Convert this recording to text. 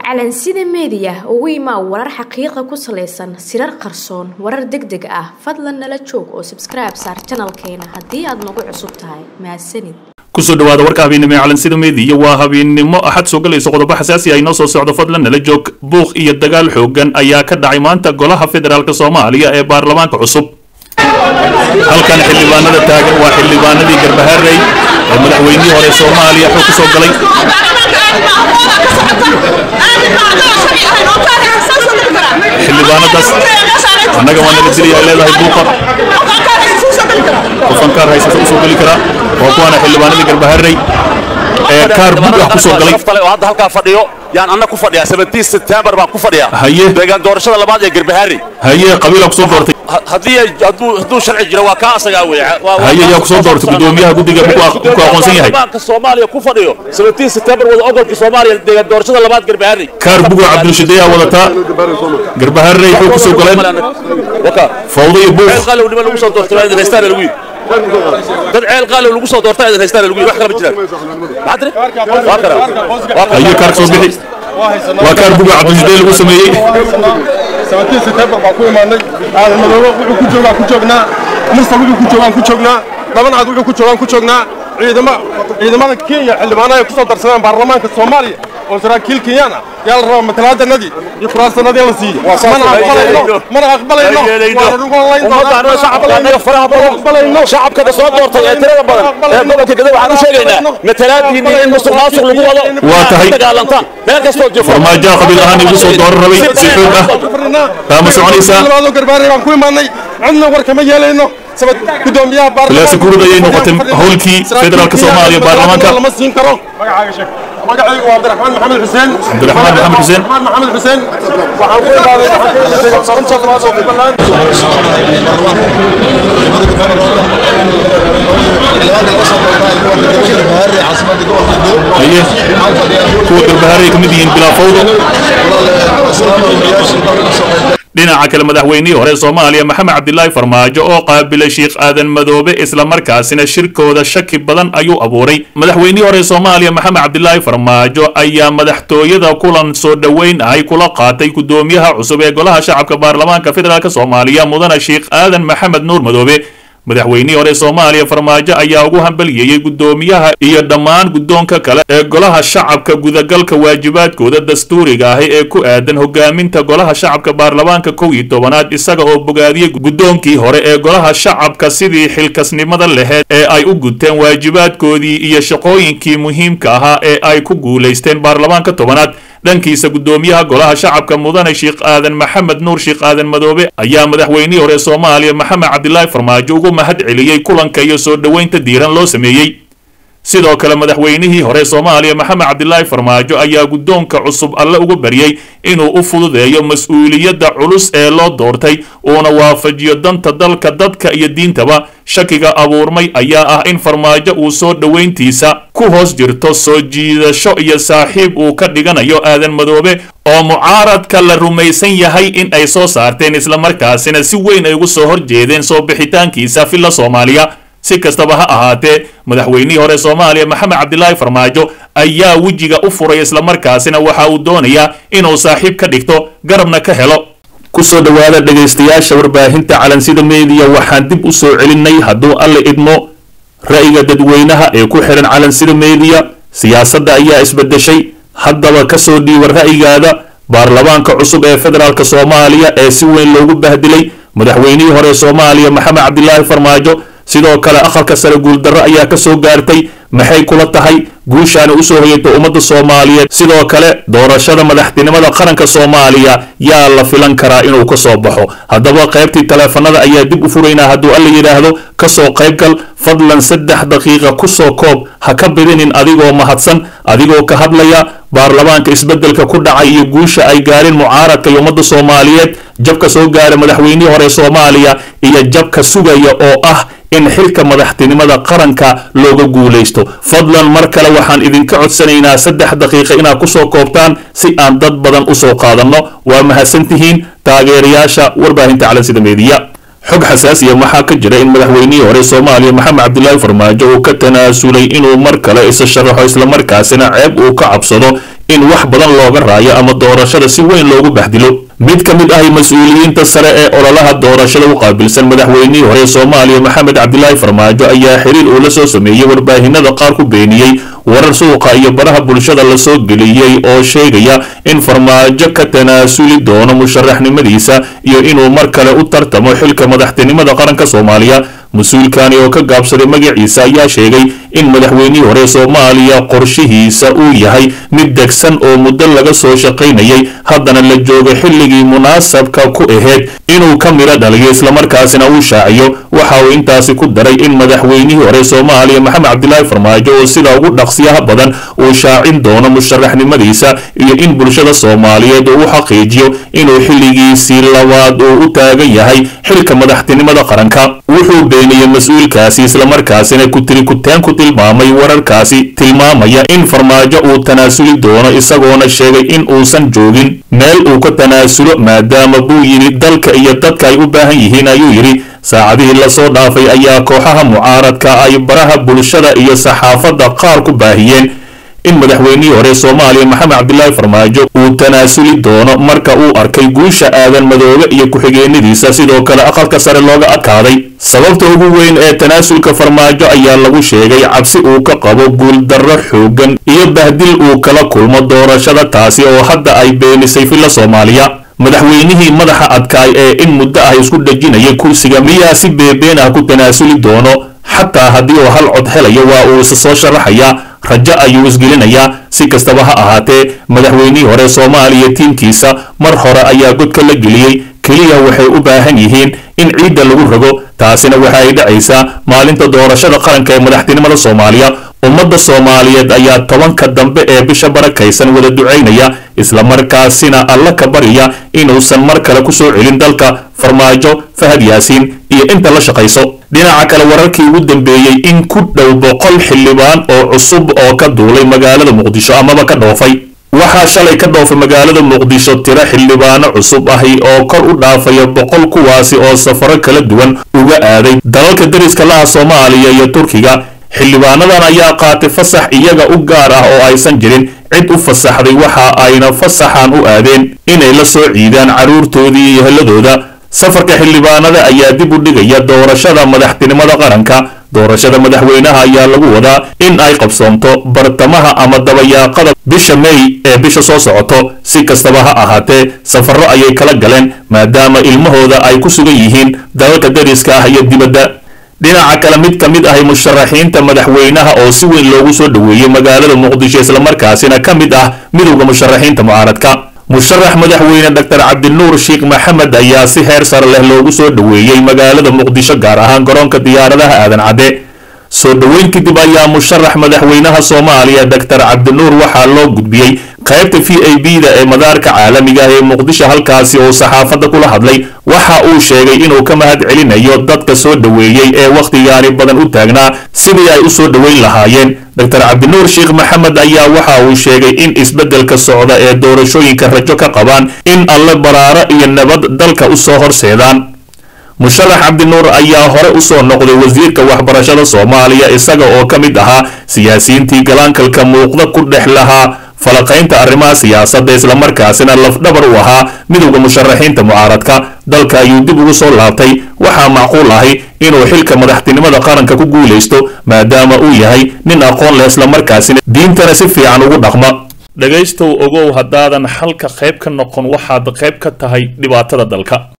calansida meediya ugu imaa warar xaqiiqa ku salaysan sirar qarsoon warar deg deg ah fadlan nala joog oo sabskribe saar janalkeena haddii aad nagu cusub tahay mahadsanid kusoo dhawaada warka habeennimo ee calansida meediya waa habeennimo axad soo galayso qodobo xasaasi ah inoo soo socdo fadlan nala joog buuq iyo dagaal xoogan ayaa ka dhacay maanta golaha federaalk soomaaliya ee baarlamaanka cusub halkan xildhibaanada taagan waa xildhibaanadii garbaharey ee madaxweynihii hore soomaaliya xog ku soo galay xildhibaanadaas annaga waa nala dilaya leedahay buuqa kufankaar haysata usoo geli karaa waa kuwaana xildhibaanadii garbaharey ee kaar buug ah kusoo galay oo hadda halkaa fadhiyo yaan anna ku fadhiyaa 17 September baan ku fadhiyaa Haye. deegaan doorashada labaad ee Garbaharri haye qabiilaa kusoo doortay Ha- haddii ay- hadduu hadduu sharci jiro waa kaa asagaa weeye Waa- waa- haye yaa kusoo doortay gudoomiyaha guddiga ku aq- ku aqoonsan yahay baarlamaanka Soomaaliya ku fadhiyo 17 September wada ogolka Soomaaliya deegaan doorashada labaad Garbaharri kaar buga cabdulshideeyaa wadataa garbaharey xog kusoo galeen waka fawdo iyo buuq ceel qaalow nima lagu soo doortay waa idin haystaan lagu yidhi dad ceel qaalow lagu soo doortay idin haystaan lagu yidhi wax kale ma jiraan maxaa tiri waa kara waa kara haye kaar soo bixi waa kaar buga cabdulshidee lagu sameeyey sababtii September baan ku imaanay aadan madoobo wuxuu ku joogaa ku joognaa mursal wuxuu ku joogaan ku joognaa laban cad wuxuu ku joogaan ku joognaa ciidama ciidamada Kenya xildhibaanada ay ku soo darsadeen baarlamaanka Soomaaliya oo saraakiil Kenyan ah yaa la rabaa matalaadanadii iyo kuraasanadii la siiyey mana aqbalayno mana aqbalayno waa lagu holayn ummadda shacabka annaga faraha badan shacabka ka soo doortay ee tirada badan ee gobolka gado waxaan u sheegaynaa matalaadiinni in musuq maasuq lagu wado Waa tahay. dagaalantaan meel kastoo jiro farmaajoha qabiil ahaan igu soo dooran rabay si xoog ah Taama soconaysaa. labaadoo garbaari baan ku imaanay cidna war kama yeelayno sabab gudoomiyaha baarlamaanka Ilaa Sikuurada ayay noqotay howlkii federaalka Soomaaliya baarlamaanka. lama siin karo magacaaga sheeg magacaygu waa Cabdiraxmaan Maxamed Xuseen Cabdiraxmaan Maxamed Xuseen. Cabdiraxmaan Maxamed Xuseen waxaan ku imaaday waxaan ka imaaday xarunta labaad oo Puntland haye kuwa garbaharey ka mid yihiin bilaa fawdo dhinaca kale madaxweynihii hore soomaaliya maxamed cabdilaahi farmaajo oo qaabilay sheekh aadan madoobe islamarkaasina shirkooda shaki badan ayuu abuuray madaxweynihii hore soomaaliya maxamed cabdilaahi farmaajo ayaa madaxtooyada kulan soo dhoweyn ahay kula qaatay gudoomiyaha cusub ee golaha shacabka baarlamaanka federaalk soomaaliya mudane sheekh aadan maxamed nuur madoobe madaxweynihii hore soomaaliya farmaajo ayaa ugu hambaliyeeyey gudoomiyaha iyo dhammaan guddoonka kale ee golaha shacabka gudagalka waajibaadkooda dastuuriga ahi ee ku aadan hogaaminta golaha shacabka baarlamaanka kow iyo tobanaad isaga oo bogaadiyey guddoonkii hore ee golaha shacabka sidii xilkasnimada laheyd ee ay u guteen waajibaadkoodii iyo shaqooyinkii muhiimka ahaa ee ay ku guulaysteen baarlamaanka tobanaad dhankiisa gudoomiyaha golaha shacabka mudane sheekh aadan maxamed nuur sheekh aadan madoobe ayaa madaxweynihii hore soomaaliya maxamed cabdilaahi farmaajo ugu mahad celiyey kulanka iyo soo dhoweynta diiran loo sameeyey sidoo kale madaxweynihii hore soomaaliya maxamed cabdilaahi farmaajo ayaa guddoonka cusub alle uga baryey inuu u fududeeyo mas-uuliyadda culus ee loo doortay uuna waafajiyo danta dalka dadka iyo diintaba shakiga abuurmay ayaa ah in farmaajo uu soo dhoweyntiisa ku hoos jirto soo jiidasho iyo saaxiib uu ka dhiganayo aadan madoobe oo mucaaradka la rumaysan yahay in ay soo saarteen islamarkaasina si weyn ay ugu soo horjeedeen soo bixitaankiisa filla soomaaliya si kastaba ha ahaatee madaxweynihii hore soomaaliya maxamed cabdilaahi farmaajo ayaa wejiga u furay islamarkaasina waxa uu doonayaa inuu saaxiib ka dhigto garabna ka helo kusoo dhowaada dhegaystayaasha warbaahinta calansida meediya waxaan dib u soo celinay hadduu alle idmo ra'yiga dadweynaha ee ku xihan calansida meediya siyaasadda ayaa isbedeshay haddaba kasoo dhiiba ra'yigaada baarlamaanka cusub ee federaalk soomaaliya ee si weyn loogu bahdilay madaxweynihii hore soomaaliya maxamed cabdilaahi farmaajo sidoo kale aqalka sare guuldarro ayaa ka soo gaartay maxay kula tahay guushaana usoo hoyatay ummadda soomaaliyeed sidoo kale doorashada madaxtinimada qaranka soomaaliya yaa la filan karaa inuu ka soo baxo haddaba qaybtii taleefanada ayaa dib u furaynaa hadduu alla yidhaahdo kasoo qaybgal fadlan saddex daqiiqa kusoo koob ha ka bidinin adigoo mahadsan adigoo ka hadlaya baarlamaanka isbeddelka ku dhacay iyo guusha ay gaareen mucaaradka iyo ummadda soomaaliyeed jabka soo gaara madaxweynihii hore soomaaliya iyo jabka sugaya oo ah in xilka madaxtinimada qaranka looga guulaysto fadlan mar kale waxaan idinka codsanaynaa saddex daqiiqa inaad kusoo koobtaan si aan dad badan usoo qaadanno waa mahadsantihiin taageerayaasha warbaahinta calansida meediya xog xasaasiya waxaa ka jira in madaxweynihii hore soomaaliya maxamed cabdilaahi farmaajo uu ka tanaasulay inuu mar kale isa sharaxo islamarkaasina ceeb uu ka cabsado in wax badan looga raayo ama doorashada si weyn loogu bahdilo mid ka mid ahi mas-uuliyiinta sare ee ololaha doorashada u qaabilsan madaxweynihii hore soomaaliya maxamed cabdilaahi farmaajo ayaa xiriir uu la soo sameeyey warbaahinada qaar ku beeniyey warar suuqa iyo baraha bulshada lasoo geliyey oo sheegaya in farmaajo ka tanaasuli doono musharaxnimadiisa iyo inuu mar kale u tartamo xilka madaxtinimada qaranka soomaaliya mas-uulkani oo ka gaabsaday magaciisa ayaa sheegay in madaxweynihii hore soomaaliya qorshihiisa uu yahay mid degsan oo muddo laga soo shaqaynayay haddana la joogo xilligii munaasabka ku ahayd inuu ka midho dhaliyo islamarkaasina uu shaaciyo waxa uu intaasi ku daray in madaxweynihii hore soomaaliya maxamed cabdilaahi farmaajo oo sida ugu dhaqsiyaha badan uu shaacin doono musharaxnimadiisa iyo in bulshada soomaaliyeed uu u xaqiijiyo inuu xilligiisii labaad uu u taagan yahay xilka madaxtinimada qaranka wuxuu beeniyey mas-uulkaasi islamarkaasina kutiri kuteen ku tilmaamay wararkaasi tilmaamaya in farmaajo uu tanaasuli doono isagoona sheegay in uusan joogin meel uu ka tanaasulo maadaama buu yidhi dalka iyo dadka ay u baahan yihiin ayuu yidhi saacadihii lasoo dhaafay ayaa kooxaha mucaaradka ay baraha bulshada iyo saxaafadda qaar ku baahiyeen in madaxweynihii hore soomaaliya maxamed cabdilaahi farmaajo uu tanaasuli doono marka uu arkay guusha aadan madoobe iyo ku-xigeenadiisa sidoo kale aqalka sare looga adkaaday sababta ugu weyn ee tanaasulka farmaajo ayaa lagu sheegay cabsi uu ka qabo guuldarro xoogan iyo bahdil uu kala kulmo doorashada taasi oo hadda ay beenisay filla soomaaliya madaxweynihii madaxa adkaay ee in muddo ah isku dhejinaya kursiga miyaa si beebeen ah ku tanaasuli doono xataa haddii uu hal cod helayo waa uu isa soo sharaxayaa rajo ayuu isgelinayaa si kastaba ha ahaatee madaxweynihii hore soomaaliya tiimkiisa mar hore ayaa godka la geliyey keliya waxay u baahan yihiin in ciidda lagu rogo taasina waxa ay dhacaysaa maalinta doorashada qaranka ee madaxtinimada soomaaliya ummadda soomaaliyeed ayaa tobanka dambe ee bisha barakaysan wada ducaynaya islamarkaasina alla ka barya inuusan mar kale ku soo celin dalka farmaajo fahad yaasiin iyo inta la shaqayso dhinaca kale wararkii ugu dambeeyey in ku dhow boqol xildhibaan oo cusub oo ka duulay magaalada muqdisho amaba ka dhoofay waxaa shalay ka dhoofay magaalada muqdisho tiro xildhibaano cusub ahi oo kor u dhaafaya boqol kuwaasi oo safaro kala duwan uga aaday dalalka dariska laha soomaaliya iyo turkiga xildhibaanadan ayaa qaatay fasax iyaga u gaar ah oo aysan jirin cid u fasaxday waxa ayna fasaxan u aadeen inay la soo ciidaan carruurtoodii iyo heladooda safarka xildhibaanada ayaa dib u dhigaya doorashada madaxtinimada qaranka doorashada madaxweynaha ayaa lagu wadaa in ay qabsoomto bartamaha ama dabayaaqada bisha may ee bisha soo socoto si kastaba ha ahaatee safarro ayay kala galeen maadaama ilmahooda ay ku sugan yihiin dalalka dariska ah iyo dibadda dhinaca kale mid ka mid ahi musharaxiinta madaxweynaha oo si weyn loogu soo dhoweeyey magaalada muqdisho islamarkaasina ka mid ah midowda musharaxiinta mucaaradka musharax madaxweyne dr cabdinuur sheekh maxamed ayaa si heer sare leh loogu soo dhoweeyey magaalada muqdisho gaar ahaan garoonka diyaaradaha aadan cadde soo dhoweyn kadib ayaa musharax madaxweynaha soomaaliya dr cabdinuur waxaa loo gudbiyey qaybta v a b da ee madaarka caalamiga ah ee muqdisho halkaasi oo saxaafadda kula hadlay waxa uu sheegay inuu ka mahad celinayo dadka soo dhoweeyey ee wakhtigaani badan u taagnaa sidii ay u soo dhoweyn lahaayeen dr cabdinuur sheekh maxamed ayaa waxa uu sheegay in isbeddelka socda ee doorashooyinka rajo ka qabaan in alle baraaro iyo nabad dalka u soo horseedaan musharax cabdinuur ayaa hore u soo noqday wasiirka waxbarashada soomaaliya isaga oo ka mid ahaa siyaasiyiintii galaankalka muuqda ku dhex lahaa falaqaynta arrimaha siyaasadda islamarkaasina lafdhabar u ahaa midowda musharaxiinta mucaaradka dalka ayuu dib ugu soo laabtay waxaa macquul ahi inuu xilka madaxtinimada qaranka ku guulaysto maadaama uu yahay nin aqoon leh islamarkaasina diintana si fiican ugu dhaqma dhegaystow ogow haddaadan xalka qayb ka noqon waxaad qayb ka tahay dhibaatada dalka